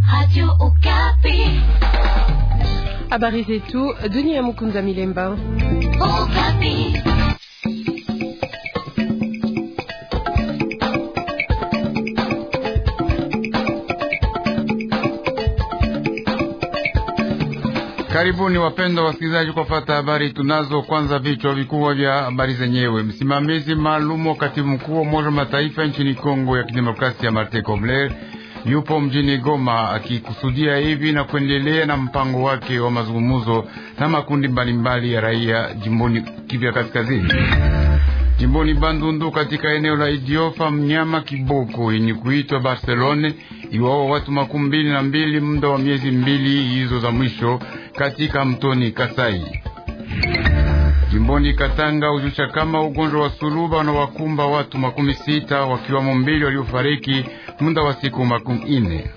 Habari zetu Dunia Mukunda Milemba. Karibuni wapendwa wasikilizaji, kwa fata habari tunazo. Kwanza vichwa vikubwa vya habari zenyewe. Msimamizi maalum wa katibu mkuu wa Umoja wa Mataifa nchini Kongo ya Kidemokrasia, Martin Kobler yupo mjini Goma akikusudia hivi na kuendelea na mpango wake wa mazungumzo na makundi mbalimbali ya raia jimboni Kivu ya Kaskazini. Jimboni Bandundu katika eneo la Idiofa, mnyama kiboko yenye kuitwa Barcelone iwawa watu makumi mbili na mbili muda wa miezi mbili hizo za mwisho katika mtoni Kasai. Jimboni Katanga ujusha kama ugonjwa wa suluba unawakumba watu makumi sita wakiwamo mbili waliofariki muda wa siku makumi ine.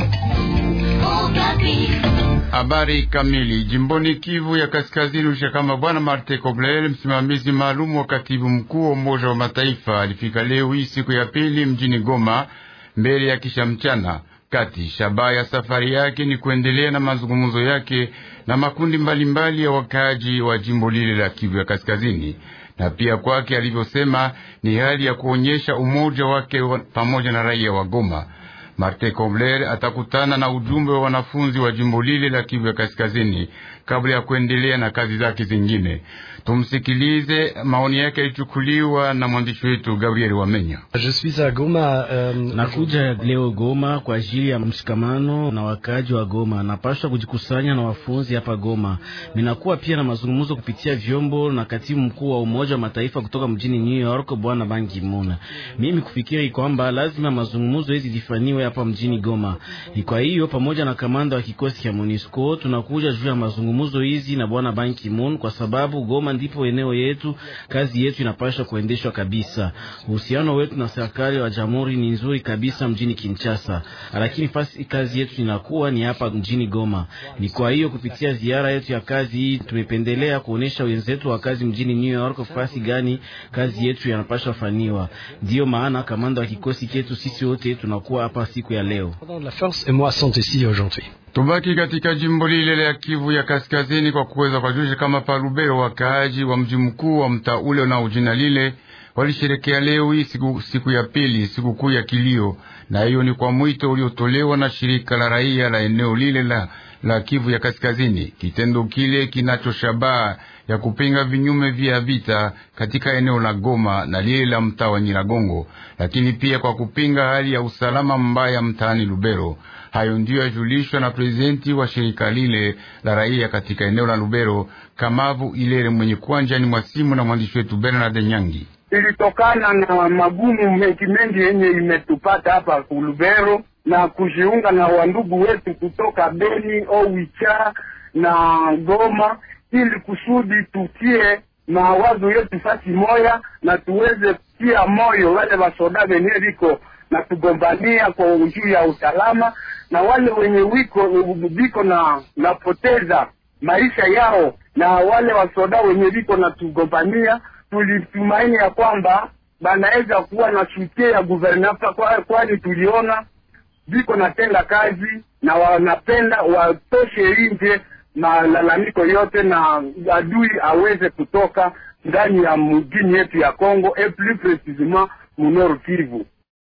Habari kamili jimboni Kivu ya Kaskazini ujusha kama bwana Marte Kobler, msimamizi maalum wa katibu mkuu wa Umoja wa Mataifa, alifika leo hii siku ya pili mjini Goma mbele ya kisha mchana kati. Shabaha ya safari yake ni kuendelea na mazungumzo yake na makundi mbalimbali mbali ya wakaaji wa jimbo lile la Kivu ya Kaskazini, na pia kwake alivyosema ni hali ya kuonyesha umoja wake wa, pamoja na raia wa Goma. Martin Kobler atakutana na ujumbe wa wanafunzi wa jimbo lile la Kivu ya Kaskazini kabla ya kuendelea na kazi zake zingine. Tumsikilize, maoni yake yalichukuliwa na mwandishi wetu Gabriel Wamenya. Um, nakuja leo Goma kwa ajili ya mshikamano na wakaji wa Goma. Napaswa kujikusanya na wafunzi hapa Goma. Ninakuwa pia na mazungumzo kupitia vyombo na katibu mkuu wa Umoja wa Mataifa kutoka mjini New York, bwana Ban Ki-moon. Mimi kufikiri kwamba lazima mazungumzo hizi zifaniwe hapa mjini Goma. Ni kwa hiyo pamoja na kamanda wa kikosi cha MONUSCO tunakuja juu ya mazungumzo hizi na bwana Ban Ki-moon kwa sababu Goma ndipo eneo yetu, kazi yetu inapaswa kuendeshwa kabisa. Uhusiano wetu na serikali wa jamhuri ni nzuri kabisa mjini Kinshasa, lakini fasi kazi yetu inakuwa ni hapa mjini Goma. Ni kwa hiyo kupitia ziara yetu ya kazi hii tumependelea kuonesha wenzetu wa kazi mjini New York fasi gani kazi yetu yanapaswa faniwa. Ndiyo maana kamanda wa kikosi chetu sisi wote tunakuwa hapa siku ya leo. Tubaki katika jimbo lile la Kivu ya Kaskazini kwa kuweza kujulisha kama Palubero, wakaaji wa mji mkuu wa mtaa ule na jina lile walisherekea leo hii siku, siku ya pili sikukuu ya kilio, na hiyo ni kwa mwito uliotolewa na shirika la raia la eneo lile la, la Kivu ya Kaskazini. Kitendo kile kinacho shabaha ya kupinga vinyume vya vita katika eneo la Goma na lile la mtaa wa Nyiragongo, lakini pia kwa kupinga hali ya usalama mbaya mtaani Lubero. Hayo ndiyo yajulishwa na prezidenti wa shirika lile la raia katika eneo la Lubero, Kamavu Ilere, mwenye kuanjani mwa simu na mwandishi wetu Bernard Nyangi. Ilitokana na magumu mengi mengi yenye imetupata hapa Lubero na kujiunga na wandugu wetu kutoka Beni, Owicha na Goma, ili kusudi tutie mawazo yetu fasi moya na tuweze kutia moyo wale wasoda wenye viko na tugombania kwa juu ya usalama na wale wenye wiko viko na napoteza maisha yao na wale wasoda wenye viko na tugombania tulitumaini ya kwamba banaweza kuwa na sutie ya guvernata, kwani tuliona viko natenda kazi na wanapenda watoshe nje malalamiko yote na adui aweze kutoka ndani ya mjini yetu ya Kongo et plus precisement munor Kivu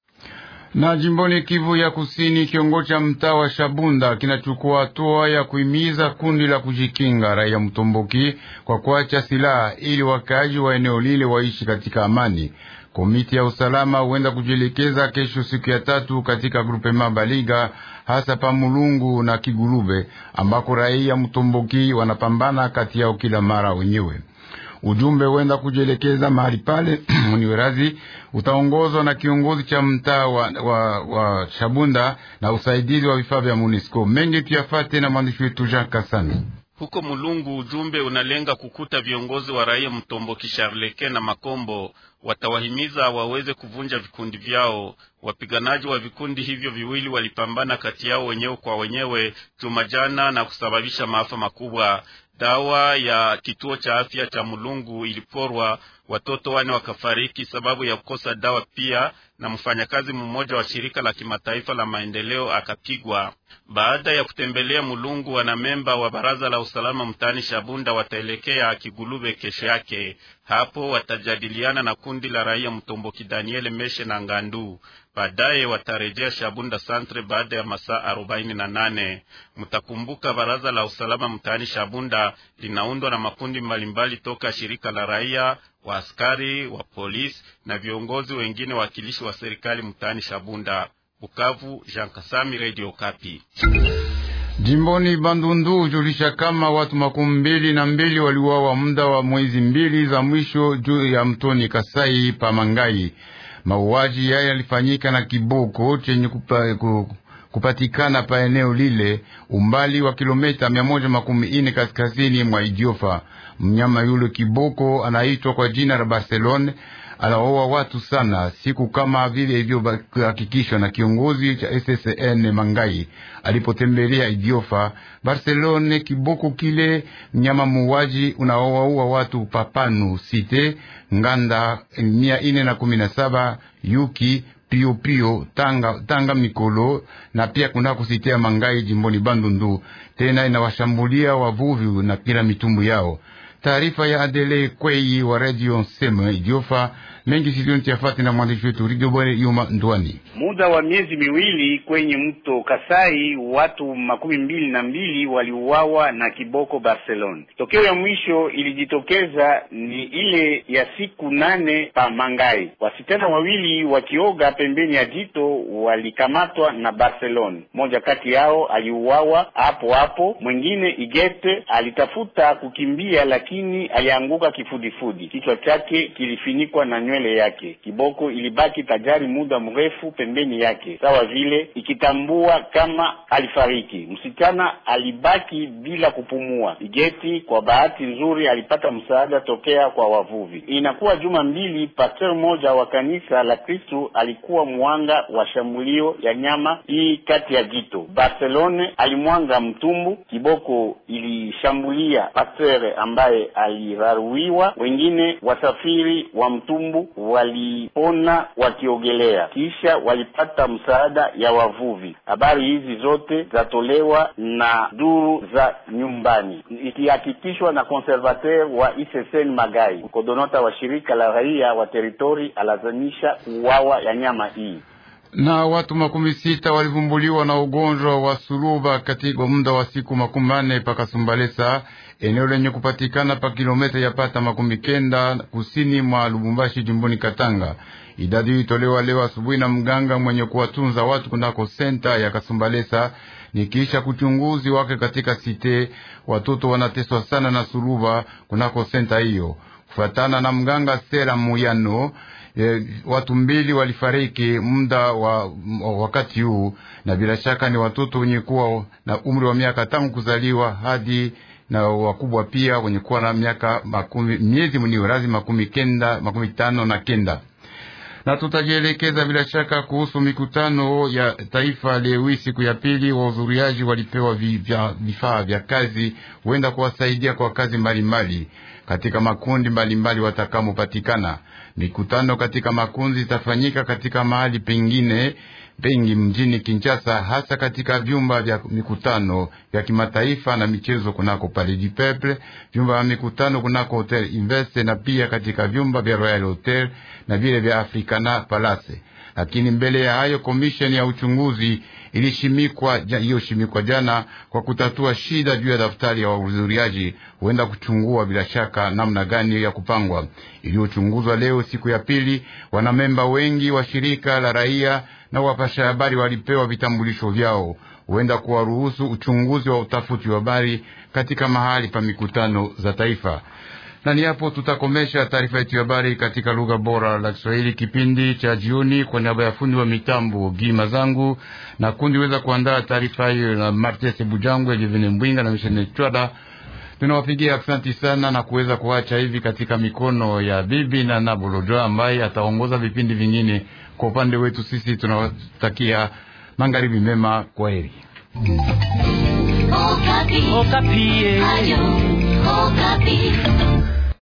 na jimboni Kivu ya Kusini, kiongozi cha mtaa wa Shabunda kinachukua hatua ya kuhimiza kundi la kujikinga raia Mtomboki kwa kuacha silaha ili wakaaji wa eneo lile waishi katika amani. Komiti ya usalama huenda kujielekeza kesho siku ya tatu katika grupe Mabaliga, hasa pa Mulungu na Kigulube ambako raia Mtomboki wanapambana kati yao kila mara wenyewe. Ujumbe huenda kujielekeza mahali pale Mniwerazi utaongozwa na kiongozi cha mtaa wa, wa, wa Shabunda na usaidizi wa vifaa vya MONUSCO. Mengi tuyafate na mwandishi wetu Jean Kasami. Huko Mulungu, ujumbe unalenga kukuta viongozi wa raia Mtomboki, Sharleke na Makombo watawahimiza waweze kuvunja vikundi vyao. Wapiganaji wa vikundi hivyo viwili walipambana kati yao wenyewe kwa wenyewe juma jana na kusababisha maafa makubwa. Dawa ya kituo cha afya cha Mulungu iliporwa, watoto wane wakafariki sababu ya kukosa dawa, pia na mfanyakazi mmoja wa shirika la kimataifa la maendeleo akapigwa. Baada ya kutembelea Mulungu, wanamemba wa baraza la usalama mtaani Shabunda wataelekea Kigulube kesho yake. Hapo watajadiliana na kundi la raia Mtomboki Daniel Meshe na Ngandu. Baadaye watarejea Shabunda Santre baada ya masaa arobaini na nane. Mtakumbuka baraza la usalama mtaani Shabunda linaundwa na makundi mbalimbali toka shirika la raia, wa askari, wa polisi na viongozi wengine wakilishi wa serikali mtaani Shabunda. Bukavu, Jean Kasami, Radio Kapi. Jimboni Bandundu hujulisha kama watu makumi mbili na mbili waliuawa muda wa mwezi mbili za mwisho juu ya mtoni Kasai pa Mangai. Mauaji haya yalifanyika na kiboko chenye kupa, kupatikana pa eneo lile umbali wa kilomita mia moja makumi ine kaskazini mwa Idiofa. Mnyama yule kiboko anaitwa kwa jina la Barcelone anaoa watu sana siku kama vile ilivyohakikishwa na kiongozi cha SSN Mangai alipotembelea Idiofa. Barcelone kiboko kile mnyama muuaji unaowaua watu papanu site nganda mia ine na kumi na saba yuki pio pio tanga, tanga mikolo na pia kuna kusitia Mangai jimboni Bandundu. Tena inawashambulia wavuvi na kila mitumbu yao. Taarifa ya Adele Kwei wa Radio Nsema Idiofa mengi siliontiafati na mwandishi wetu Rigobore Yuma Ndwani. Muda wa miezi miwili kwenye mto Kasai watu makumi mbili na mbili waliuawa na kiboko Barcelona. Tokeo ya mwisho ilijitokeza ni ile ya siku nane pa Mangai. Wasichana wawili wakioga pembeni ya jito walikamatwa na Barcelona. Mmoja kati yao aliuawa hapo hapo, mwingine Igete alitafuta kukimbia, lakini alianguka kifudifudi, kichwa chake kilifinikwa na nywele yake. Kiboko ilibaki tajari muda mrefu pembeni yake, sawa vile ikitambua kama alifariki. Msichana alibaki bila kupumua. Igeti kwa bahati nzuri alipata msaada tokea kwa wavuvi. Inakuwa juma mbili, pastor mmoja wa kanisa la Kristu alikuwa mwanga wa shambulio ya nyama hii kati ya jito. Barcelone alimwanga mtumbu, kiboko ilishambulia pastor ambaye aliraruiwa. Wengine wasafiri wa mtumbu walipona wakiogelea, kisha walipata msaada ya wavuvi. Habari hizi zote zatolewa na duru za nyumbani, ikihakikishwa na conservateur wa ISSN Magai. Kodonota wa shirika la raia wa teritori alazanisha uwawa ya nyama hii na watu makumi sita walivumbuliwa na ugonjwa wa suluba katika muda wa siku makumi manne paka Sumbalesa, eneo lenye kupatikana pa kilomita ya pata makumi kenda kusini mwa Lubumbashi, jimboni Katanga. Idadi hii itolewa leo asubuhi na mganga mwenye kuwatunza watu kunako senta ya Kasumbalesa. Ni kisha kuchunguzi wake katika site, watoto wanateswa sana na suluba kunako senta hiyo, kufuatana na mganga Sera Muyano. E, watu mbili walifariki muda wa wakati huu, na bila shaka ni watoto wenye kuwa na umri wa miaka tangu kuzaliwa hadi na wakubwa pia wenye kuwa na miaka makumi miezi mniwe razi makumi kenda makumi tano na kenda na tutajielekeza bila shaka kuhusu mikutano ya taifa leo hii, siku ya pili. Wahudhuriaji walipewa vifaa vya kazi huenda kuwasaidia kwa kazi mbalimbali katika makundi mbalimbali watakamopatikana. Mikutano katika makundi itafanyika katika mahali pengine pengi mjini Kinshasa, hasa katika vyumba vya mikutano vya kimataifa na michezo kunako Palais du Peuple, vyumba vya mikutano kunako Hotel Invest na pia katika vyumba vya Royal Hotel na vile vya Africana Palace. Lakini mbele ya hayo, komisheni ya uchunguzi ilishimikwa iliyoshimikwa jana kwa kutatua shida juu ya daftari ya wahudhuriaji, huenda kuchungua bila shaka namna gani ya kupangwa, iliyochunguzwa leo siku ya pili. Wanamemba wengi wa shirika la raia na wapasha habari walipewa vitambulisho vyao, huenda kuwaruhusu uchunguzi wa utafuti wa habari katika mahali pa mikutano za taifa na ni hapo tutakomesha taarifa yetu ya habari katika lugha bora la Kiswahili kipindi cha jioni. Kwa niaba ya fundi wa mitambo Gima zangu na kundi weza kuandaa taarifa hiyo na Martes Bujangwe, Elivene Mbwinga na Mishene Chwada, tunawapigia asanti sana na kuweza kuacha hivi katika mikono ya bibi na Nabolojo ambaye ataongoza vipindi vingine. Kwa upande wetu sisi tunawatakia magharibi mema, kwa heri. Okapi. Okapi. Ayo, Okapi.